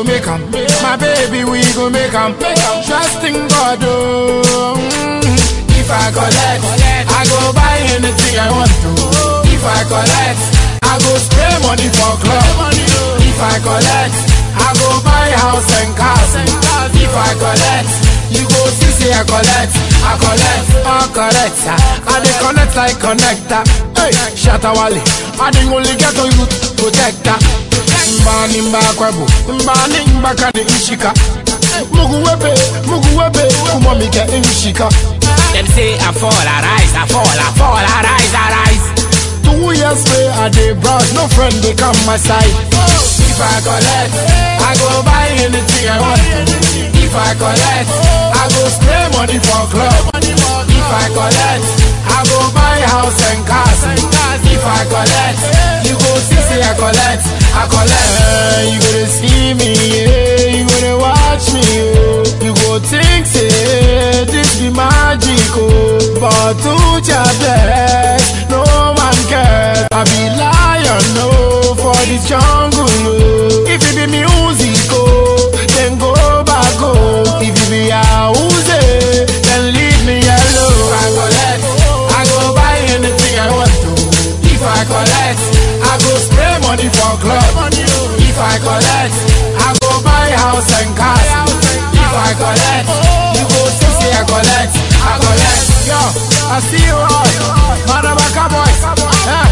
go make 'em. My baby, we go make 'em. Trust in God, oh. Mm. If I collect, I go buy anything I want to. If I collect, I go spray money for club. If I collect, I go buy house and cars. If I collect, you go see say I collect, I collect, I collect. I dey connect like connector. Hey, Shatawale, I dey only get on you protector. Mbani mbakwabu, mbani mbakani ishika. Mugu webe, mugu webe, kumamike imshika. Them say I fall, I rise, I fall, I fall, I rise, I rise. Two years way I dey brush, no friend they come my side. If I collect, I go buy anything I want. If I collect, I go spray money for club. If I collect, I go buy house and cars. If I collect, you go see say I collect, I collect. Eh, you gonna see me, yeah, you gonna watch me, oh. You go think say this be magic, oh. But to your best, no man cares. I be lion, no, for the jungle, oh. If it be music, oh, then go back, oh. If it be house, eh, then leave me alone. If I collect, I go buy anything I want to. If I collect, I go spray money for club. If I collect, I go buy house and cars. If I collect, you go see say I collect, I collect. Yo, I see you all, Madabaka boys. Eh,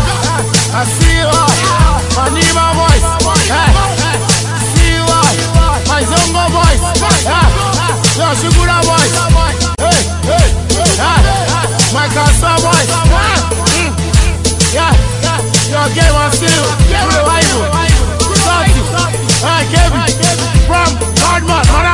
I see you all, Manima boys. Eh, see you all, my Zongo boys. Eh, yo, Shugura boys. Hey, hey, eh, my Kasa boys. Eh, mm, yeah, your game on still, revival. Salty, eh, Kevin, from Godman, Mana.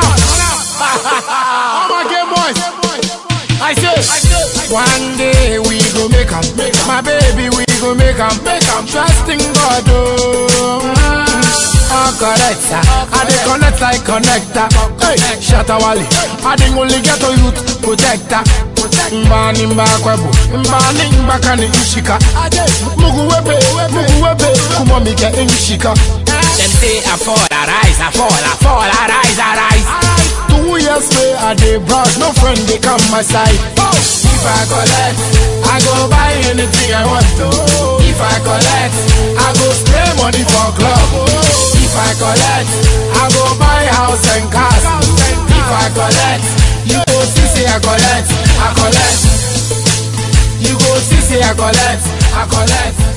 All my game boys. I say, one day we go make 'em. My baby, we go make 'em. Trust in God, oh. Mm. Oh, correct, sir. I dey connect like connector. Hey, Shatawale. I dey only get to youth protector. Mbani mbakwabu, mbani mbakani ishika. Mugu webe, mugu webe, kumamike imshika. Them say I fall, I rise, I fall, I fall, I rise, I rise. Two years way I dey brush, no friend they come my side. If I collect, I go buy anything I want to. If I collect, I go spray money for club. If I collect, I go buy house and cars. If I collect, you go see say I collect, I collect. You go see say I collect, I collect.